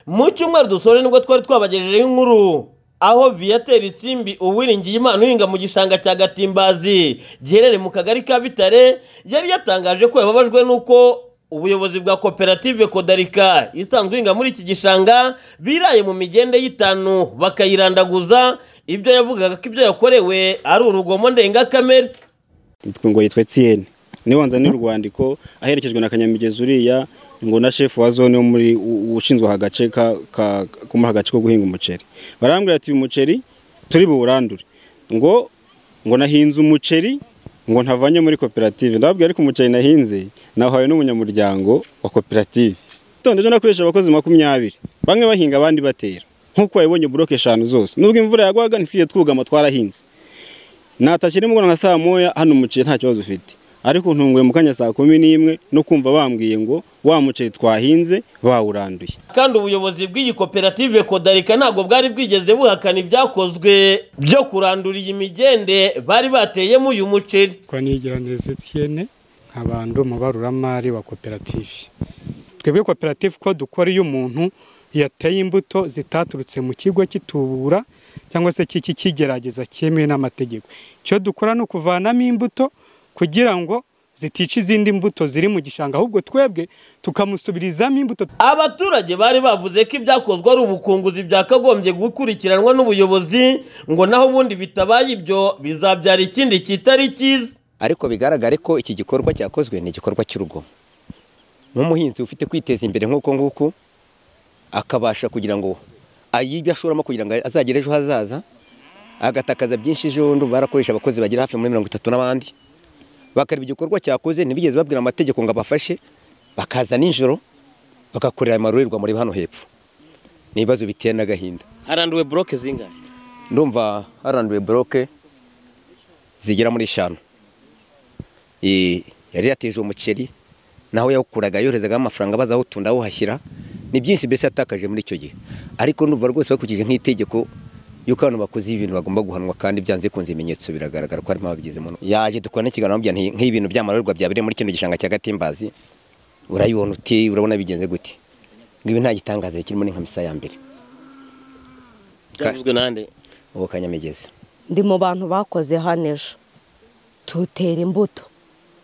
mu cyumweru dusoje nibwo twari twabagejejeho inkuru aho viateur simbi uwiringiye imana uhinga mu gishanga cya gatimbazi giherereye mu kagari ka bitare yari yatangaje ko yababajwe n'uko ubuyobozi bwa koperative kodarika isanzwe ihinga muri iki gishanga biraye mu migende y'itanu bakayirandaguza ibyo yavugaga ko ibyo yakorewe ari urugomo ndengakamere nitwe ngo yitwa Etienne nibanza ni urwandiko aherekejwe na kanyamigezi uriya ngo na shefu wa zone wo muri u- ushinzwe aha gace ka ka- ko muri aka gace ko guhinga umuceri barambwira ati uyu muceri turi buwurandure ngo ngo nahinze umuceri ngo ntavanye muri koperative ndababwira ariko umuceri nahinze nahawe n'umunyamuryango wa koperative none ejo nakoresha abakozi makumyabiri bamwe bahinga abandi batera nk'uko wabibonye buroke eshanu zose nubwo imvura yagwaga ntitwigeze twugama twarahinze natashye nimugoroba nka saa moya hano umuceri nta kibazo ufite ariko ntunguye mu kanya saa kumi n'imwe no kumva bambwiye ngo wa muceri twahinze bawuranduye kandi ubuyobozi bw'iyi koperative kodarika ntabwo bwari bwigeze buhakana ibyakozwe byo kurandura iyi migende bari bateyemo uyu muceri kwa nigiraneza Etienne abantu mu baruramari wa koperative twebwe koperative ko dukora iyo umuntu yateye imbuto zitaturutse mu kigo cy'itubura cyangwa se cy'iki kigerageza cyemewe n'amategeko icyo dukora ni ukuvanamo imbuto kugira ngo zitica izindi mbuto ziri mu gishanga ahubwo twebwe tukamusubirizamo imbuto abaturage bari bavuze ko ibyakozwe ari ubukunguzi byakagombye gukurikiranwa n'ubuyobozi ngo naho ubundi bitabaye ibyo bizabyara ikindi kitari cyiza ariko bigaragare ko iki gikorwa cyakozwe ni igikorwa cy'urugomo nk'umuhinzi ufite kwiteza imbere nk'uko nguko akabasha kugira ngo ayibe ibyo ashoramo kugira ngo azagere ejo hazaza agatakaza byinshi ejo bundi barakoresha abakozi bagera hafi muri mirongo itatu n'abandi bakareba igikorwa cyakoze ntibigeze babwira amategeko ngo abafashe bakaza nijoro bagakorera amarorerwa muri hano hepfo ni ibibazo biteye n'agahinda haranduwe buroke zingahe ndumva haranduwe buroke zigera muri eshanu Eh, yari yateje umuceri naho yawukuraga yoherezagaho amafaranga baza awutunda awuhashyira ni byinshi mbese yatakaje muri icyo gihe ariko numva rwose bakurikije nk'itegeko yuko abantu bakoze ibintu bagomba guhanwa kandi byanze kunze ibimenyetso biragaragara ko harimo ababigizemo uruhare. yaje dukora n'ikiganiro bamubwira nti, nk'ibi bintu by'amarorerwa byabereye muri kino gishanga cya gatimbazi urayibona uti urabona bigenze gute ngo ibi nta gitangaza kirimo ni nka misa ya mbere byavuzwe nande uwo kanyamigezi ndi mu bantu bakoze hano ejo tutera imbuto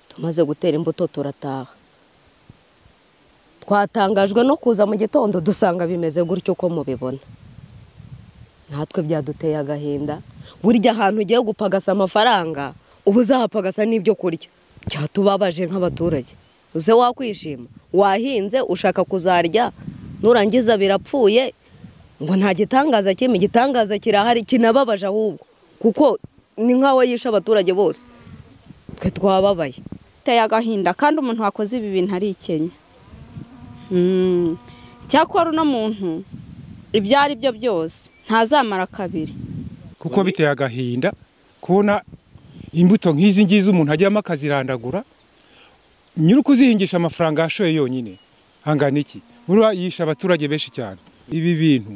tumaze gutera imbuto turataha twatangajwe no kuza mu gitondo dusanga bimeze gutyo uko mubibona natwe byaduteye agahinda burya ahantu ugiye gupagasa amafaranga uba uzahapagasa n'ibyo kurya cyatubabaje nk'abaturage uze wakwishima wahinze ushaka kuzarya nurangiza birapfuye ngo nta gitangaza kimwe igitangaza kirahari kinababaje ahubwo kuko ni nk'aho yishe abaturage bose twe twababaye biteye agahinda kandi umuntu wakoze ibi bintu arikenya Mm. icyakora uno muntu ibyo ari byo byose ntazamara kabiri kuko biteye agahinda kubona imbuto nk'izi ngizi umuntu ajyamo akazirandagura nyiri ukuzihingisha amafaranga yashoye yonyine hangana iki buriya yishe abaturage benshi cyane ibi bintu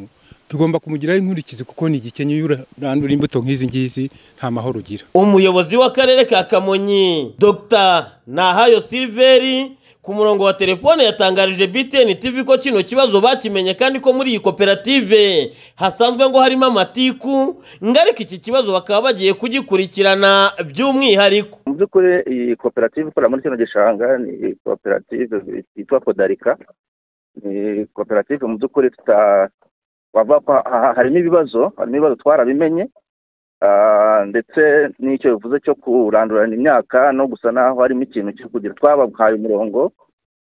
tugomba kumugiraho inkurikizi kuko ni igikenya iyo urandura imbuto nk'izi ngizi nta mahoro ugira umuyobozi w'akarere ka kamonyi dr nahayo silveri ku murongo wa telefone yatangarije btn tv ko kino kibazo bakimenye kandi ko muri iyi koperative hasanzwe ngo harimo amatiku ngo ariko iki kibazo bakaba bagiye kugikurikirana by'umwihariko mu by'ukuri iyi koperative ikorera muri kino gishanga ni koperative yitwa kodarika ni koperative mu by'ukuri tuta wava kwa- ha- ha- harimo ibibazo harimo ibibazo twarabimenye Ah, ndetse n'icyo bivuze cyo kurandurana imyaka no gusa naho harimo ikintu cyo kugira twabahaye umurongo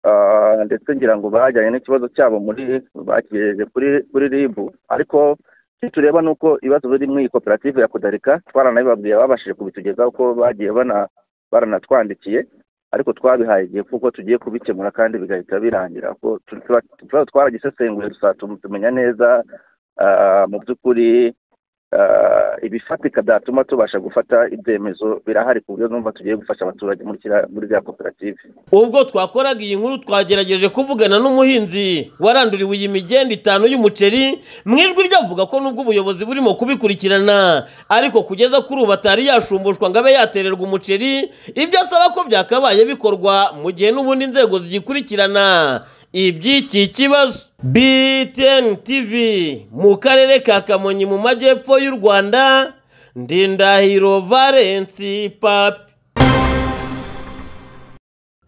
Ah, ndetse ngira ngo bajyanye n'ikibazo cyabo muri bakigejeje kuri kuri rib ariko icyo tureba ni uko ibibazo biri muri iyi koperative ya kodarika twaranabibabwiye babashije kubitugezaho ko bagiye bana baranatwandikiye ariko twabihaye igihe kuko tugiye kubikemura kandi bigahita birangira ko tu- tuba- tuba twaragisesenguye gusa tum- tumenya neza ah, mu by'ukuri ah, ibifatika byatuma tubasha gufata ibyemezo birahari ku buryo numva tugiye gufasha abaturage muri kiriya- muri za koperative ubwo twakoraga iyi nkuru twagerageje kuvugana n'umuhinzi waranduriwe iyi migenda itanu y'umuceri mu ijwi rye avuga ko nubwo ubuyobozi burimo kubikurikirana ariko kugeza kuri ubu atari yashumbushwa ngo abe yatererwa umuceri ibyo asaba ko byakabaye bikorwa mu gihe n'ubundi inzego zigikurikirana iby'iki kibazo btn tv mu karere ka kamonyi mu majyepfo y'u rwanda ndindahiro valensi papi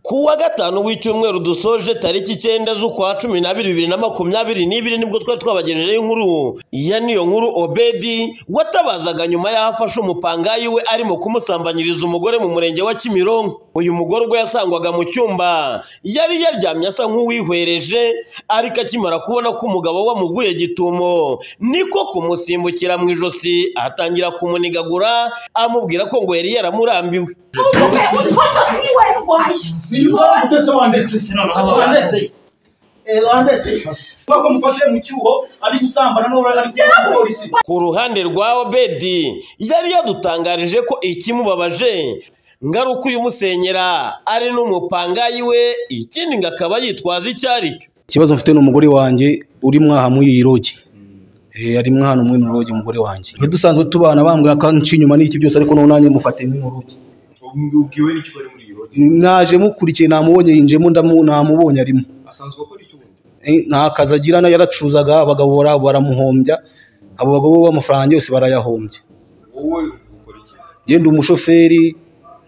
ku wa gatanu w'icyumweru dusoje tariki icyenda z'ukwa cumi n'abiri bibiri na makumyabiri n'ibiri nibwo twari twabagejejeho inkuru ya niyo nkuru obedi watabazaga nyuma y'aho afashe umupangayi we arimo kumusambanyiriza umugore mu murenge wa kimironko uyu mugore ubwo yasangwaga mu cyumba yari yaryamye asa nk'uwihwereje ariko akimara kubona ko umugabo we amuguye gitumo niko kumusimbukira mu ijosi atangira kumunigagura amubwira ko ngo yari yaramurambiwe ku ruhande rwa obedi yari yadutangarije ko ikimubabaje ngaruka uyu musenyera ari n'umupangayi we ikindi ngo akaba yitwaza icyo ari cyo ikibazo mfite n'umugore wanjye uri mwaha muri iyi rogi ari mwana muri ino rogi umugore wanjye Iyo dusanzwe tubana bambwira ko nci inyuma n'iki byose ariko noneho nanjye mufate muri rogi ubwiwe n'icyo bari muri iyo rogi naje mukurikiye namubonye yinjemo ndamu namubonye arimo asanzwe akora iki ubundi Eh, nta kazi agira na yaracuzaga abagabo bara- baramuhombya abo bagabo b'amafaranga yose barayahombye wowe ukora iki njye ndi umushoferi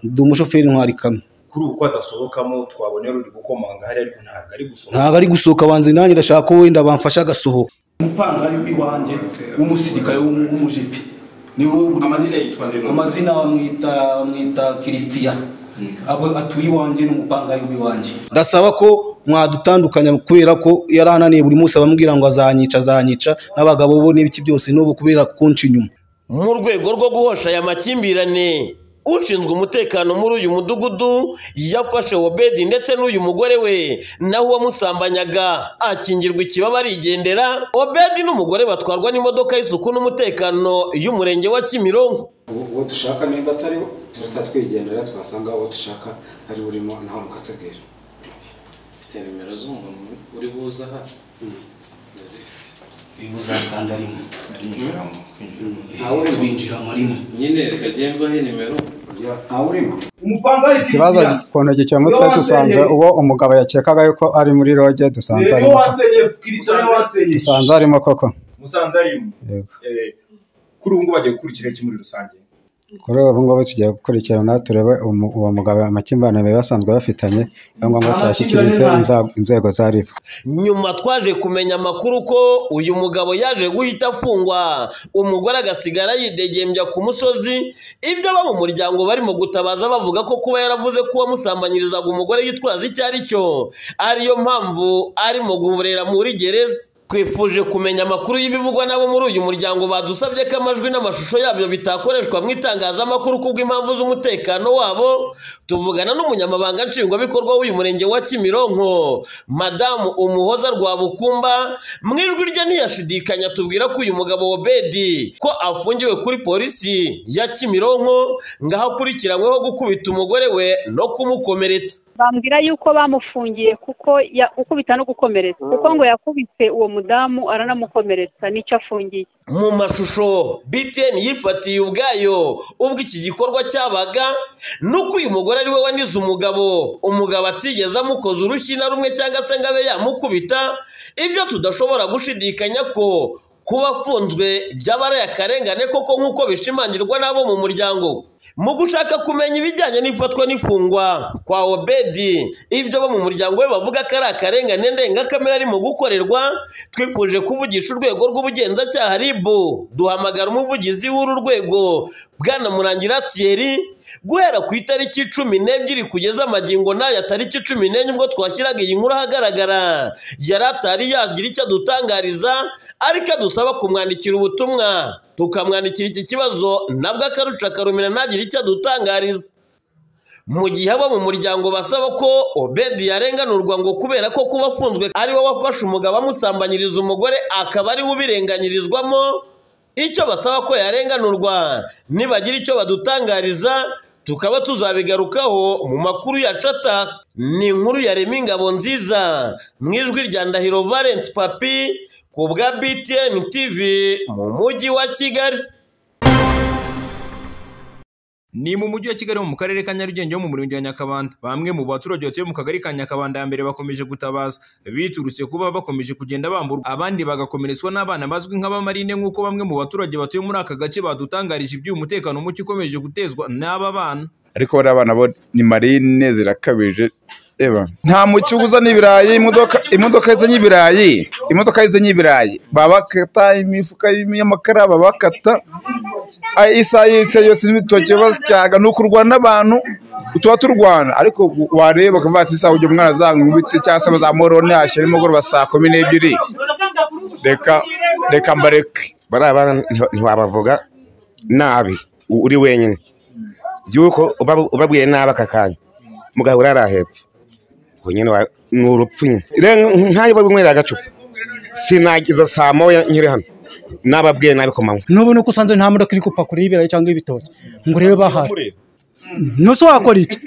ndi umushoferi ntwari kamwe kuri ubu ko adasohokamo twabonera uri gukomanga hariya ariko ntabwo ari gusohoka ntabwo ari gusohoka banze nanjye ndashaka ko wenda bamfasha agasohoka umupangari w'iwanjye w'umusirikare w'umu- w'umujipi niwo amazina yitwa ndino? amazina bamwita bamwita kirisitiya abo atuye iwanjye n'umupangari w'iwanjye ndasaba ko mwadutandukanya kubera ko yari ananiye buri munsi abamubwira ngo azanyica azanyica n'abagabo bo n'ibiki byose n'ubu kubera kunca inyuma mu rwego rwo guhosha aya makimbirane ushinzwe umutekano muri uyu mudugudu yafashe obedi ndetse n'uyu mugore we nawe uwamusambanyaga akingirwa ikibaba arigendera obedi n'umugore batwarwa n'imodoka y'isuku n'umutekano y'umurenge wa kimironko uwo dushaka niba atariho turahita twigendera twasanga uwo dushaka ari urimo nawe ukatubwira mfite nimero z'umuntu uri buza aha ndazifite uri buza kandi arimo Kwinjiramo, kwinjiramo. Eh, twinjiramo arimo nyine reka gendwaho nimero umupangari Ikibazo ku ntoki cya Muswe dusanze uwo umugabo yakekaga yuko ari muri roge dusanze dusanze arimo koko musanze arimo Eh, kuri ubu ngubu bagiye gukurikira iki muri rusange kuri ubu ngubu tugiye gukurikirana turebe umu- uwo mugabo amakimbirane bari basanzwe bafitanye niyo ngombwa tuyashyikiritse inza- inzego za ribu nyuma twaje kumenya amakuru ko uyu mugabo yaje guhita afungwa umugore agasigara yidegembya ku musozi ibyo abo mu muryango barimo gutabaza bavuga ko kuba yaravuze ko uwamusambanyirizaga umugore yitwaza icyo ari cyo ariyo mpamvu arimo guhurera muri gereza twifuje kumenya amakuru y'ibivugwa nabo muri uyu muryango badusabye ko amajwi n'amashusho yabyo bitakoreshwa mu itangazamakuru kubw'impamvu z'umutekano wabo tuvugana n'umunyamabanga nshingwabikorwa w'uyu murenge wa kimironko madamu umuhoza rwabukumba mu ijwi rye ntiyashidikanya tubwira ko uyu mugabo obedi ko afungiwe kuri polisi ya kimironko ngaho akurikiranyweho gukubita umugore we no kumukomeretsa bambwira yuko bamufungiye kuko ya- gukubita no gukomeretsa kuko ngo yakubise uwo mudamu aranamukomeretsa nicyo afungiye mu mashusho btn yifatiye ubwayo ubwo iki gikorwa cyabaga nuko uyu mugore ari we wanize umugabo umugabo atigeze amukoza urushyi na rumwe cyangwa se ngo abe yamukubita ibyo tudashobora gushidikanya ko kuba afunzwe byaba ari akarengane koko nk'uko bishimangirwa n'abo mu muryango mu gushaka kumenya ibijyanye n'ifatwa n'ifungwa kwa obedi ibyo bo mu muryango we bavuga ko ari akarengane ndengakamere arimo gukorerwa twifuje kuvugisha urwego rw'ubugenzacyaha ribu duhamagara umuvugizi w'uru rwego bwana murangira thierry guhera ku itariki cumi n'ebyiri kugeza amagingo n'aya tariki cumi n'enye ubwo twashyiraga iyi nkuru ahagaragara yari atari yagira icyo adutangariza ariko adusaba kumwandikira ubutumwa tukamwandikira iki kibazo nabwo akaruca akarumira ntagire icyo adutangariza mu gihe abo mu muryango basaba ko obedi yarenganurwa ngo kubera ko kuba afunzwe ari we wafashe umugabo amusambanyiriza umugore akaba ari we ubirenganyirizwamo icyo basaba ko yarenganurwa nibagira icyo badutangariza tukaba tuzabigarukaho mu makuru ya cata ni inkuru ya rema ingabo nziza mu ijwi rya ndahiro valenti papi ku bwa btn tv mu mujyi wa kigali ni mu mujyi wa kigali mu karere ka nyarugenge ho mu murenge wa nyakabanda bamwe mu baturage batuye mu kagari ka nyakabanda ya mbere bakomeje gutabaza biturutse kuba bakomeje kugenda bamburwa abandi bagakomeretswa n'abana bazwi nk'abamarine nk'uko bamwe mu baturage batuye muri aka gace badutangarije iby'uyu mutekano muke ukomeje gutezwa n'aba bana ariko bariya abana bo ni marine zirakabije eba nta mucyo uzana ibirayi imodoka imodoka zizanye ibirayi imodoka zizanye ibirayi babakata imifuka y'amakara babakata Ay, isaha yose yose n'ibitoki basyaga ni ukurwana n'abantu tuba turwana ariko wareba ukavuga ati isaha ujya umwana azanga ibiti cyangwa se bazamorone hashyira nimugoroba saa kumi n'ebyiri reka reka mbareke bariya bana nti- ntiwabavuga nabi u- uri wenyine yuko uba- ubabwiye nabi aka kanya mugabo urarahebye ubwo nyine wa- ni urupfu nyine rero nkayo babinywera agacupa sinagiza saa moya nkiri hano nababwiye nabi ku manywa n'ubu nuko usanze nta modoka iri gupakura y'ibirayi cyangwa ibitoki ngo urebe bahari ntuse wakora iki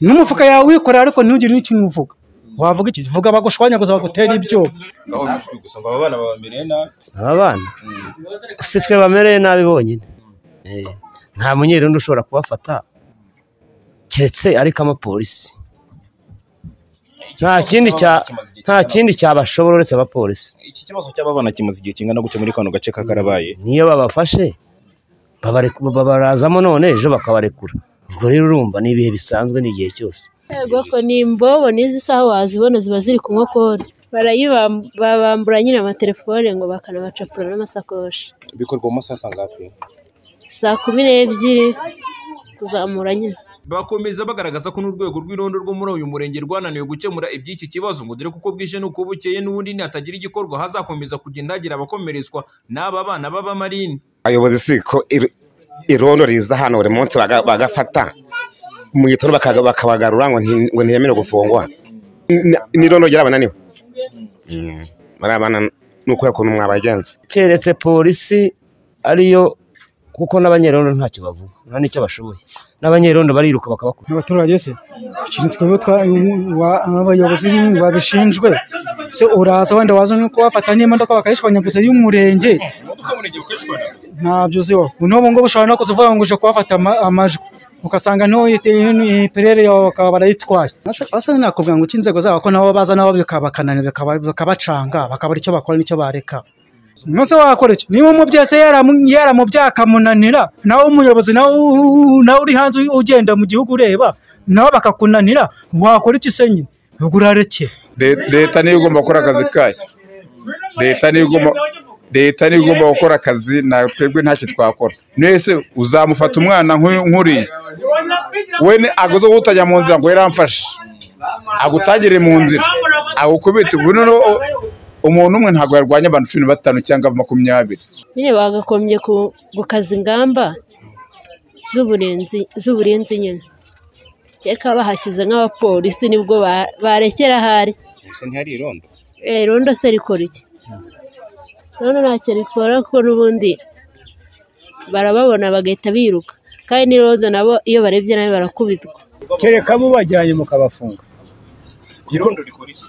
n'umufuka yawe wikorera ariko ntugire n'ikintu uvuga wavuga iki vuga bagushwanyaguza bagutere ibyuma aho bifite gusa ngo aba bana babamereye nabi aba bana si twe bamereye nabi bonyine Eh, nta munyerundu ushobora kubafata keretse ariko amapolisi nta kindi cya- nta kindi cyabashobora uretse abapolisi iki kibazo cy'aba bana kimaze igihe kingana gute muri kano gace ka karabaye niyo babafashe babareku- babarazamo none ejo bakabarekura ubwo rero urumva ni ibihe bisanzwe n'igihe cyose Ubwoko ni imbobo n'izi saha wazibona ziba ziri ku nkokora barayibambura nyine amatelefone ngo bakanabacapura n'amasakoshi bikorwa mu masaha sangahe saa kumi n'ebyiri kuzamura nyine bakomeza bagaragaza ko n'urwego rw'irondo rwo muri uyu murenge rwananiwe gukemura iby'iki kibazo ngo dore kuko bwije n'uko bukeye n'ubundi nihatagira igikorwa hazakomeza kugenda hagira abakomeretswa n'aba bana b'abamarine abayobozi si ko ir- irondo riza hano buri munsi baga- bagafata mu gitondo bakaga- bakabagarura ngo nti- ngo ntiyemerewe gufungwa Ni- ni irondo ry'abananiwe bariya bana ni ukubera ukuntu mwabagenza keretse polisi ariyo kuko n'abanyerondo ntacyo bavuga nta n'icyo bashoboye n'abanyerondo bariruka bakabakura abaturage se ikintu twebwe twa- wa- abayobozi babishinzwe se uraza wenda waza no kubafata n'imodoka bakayishwanyaguza y'umurenge ntabyo uziho n'ubu ngubu ushobora no kuza uvuga ngo uje kubafata ama- amajwi ugasanga ntiperere yawe bakaba barayitwaye asa nakubwira ngo uko inzego zabo ko nabo baza nabo bikabakananira bikaba- bakabacanga bakabura icyo bakora n'icyo bareka mwese wakora iki niba umubyeyi se yaramu- yaramubyaye akamunanira nawe umuyobozi nawe u- nawe uri hanze ugenda mu gihugu ureba nawe bakakunanira wakora iki se nyine ubwo urareke Le- leta niyo igomba gukora akazi kayo leta niyo igomba leta niyo igomba gukora akazi na twebwe ntacyo twakora mwese uzamufata umwana nk'uyu- nk'uriya we ni- aguze gutajya mu nzira ngo yaramfashe agutagire mu nzira agukubite ubu noneho u- umuntu umwe ntabwo yarwanya abantu cumi na batanu cyangwa makumyabiri nyine bagakombye ku- gukaza ingamba z'uburinzi z'uburinzi nyine keka bahashyize nk'abapolisi nibwo ba- barekera ahari ese ntihari irondo Eh, rondo se rikora iki rondo ntacyo rikora kuko n'ubundi barababona bagahita biruka kandi n'irondo nabo iyo barebye nabi barakubitwa kereka mubajyanye mukabafunga irondo rikora iki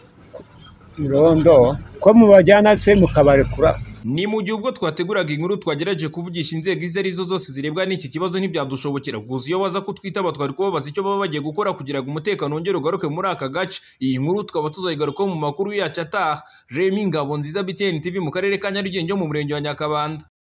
irondo ko mubajyana se mukabarekura ni mu gihe ubwo twateguraga inkuru twagerageje kuvugisha inzego izo ari zo zose zirebwa n'iki kibazo ntibyadushobokera gusa iyo baza kutwitaba twari kubabaza icyo baba bagiye gukora kugira ngo umutekano wongere ugaruke muri aka gace iyi nkuru tukaba tuzayigarukaho mu makuru yacu ataha remi ngabo nziza btn tv mu karere ka nyarugenge ho mu murenge wa nyakabanda